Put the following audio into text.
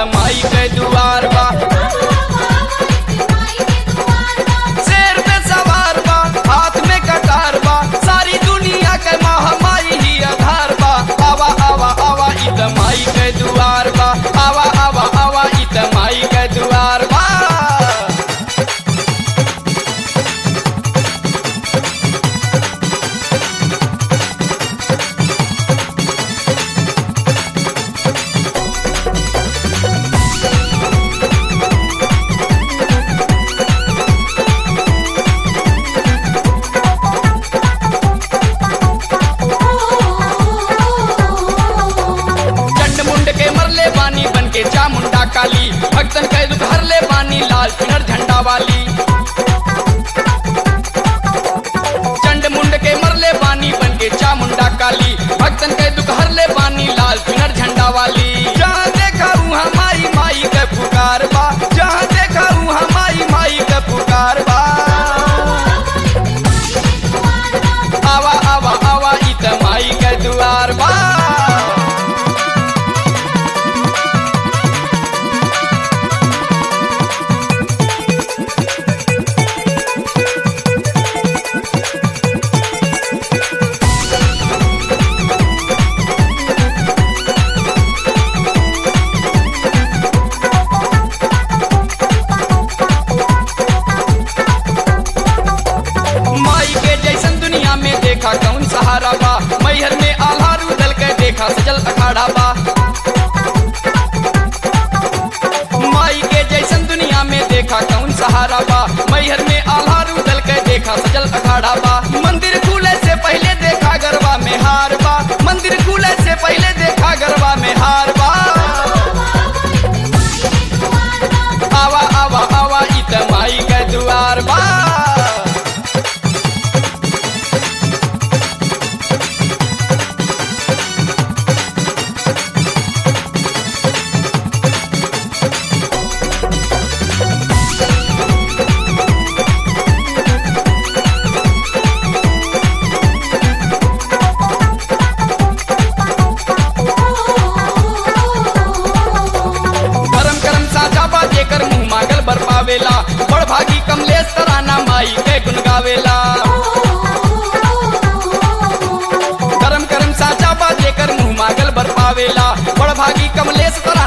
त माई के दुआर बा शेर पे सवार बा हाथ में कटार बा सारी दुनिया के महामाई ही आधार बा आवा आवा आवा इ त माई के दुआर बा आवा आवा आवा इ त माई के दुआर बा चंड मुंड के मरले बानी बन के चामुंडा काली भक्तन के दुख हरले बानी लाल चुनर झंडा वाली चंड मुंड के मरले बानी बन के चामुंडा काली भक्तन के दुख हरले बानी लाल चुनर झंडा वाली जहाँ देखा उहाँ माई माई के पुकार बा जहाँ देखा उहाँ माई माई के पुकार बा आवा आवा आवा इ त माई के दुआर बा माई के जैसन दुनिया में देखा कौन सहारा बा मैहर में आल्हा रूदल के देखा सजल अखाड़ा बा माई के जैसन दुनिया में देखा कौन सहारा बा मैहर में आल्हा रूदल के देखा सजल अखाड़ा बा मंदिर खुले से पहले देखा गरबा में हार बा मंदिर खुले से पहले देखा गरबा में हार बा आवा आवा आवा इ त माई के दुआर बा धर्म कर्म साझा बा जेकर मुंह मांगल बर पावेला बड़ भागी कमलेश तराना माई के गुन गावेला धर्म कर्म साझा बा जेकर मुंह मांगल बर पावेला बड़ भागी कमलेश तराना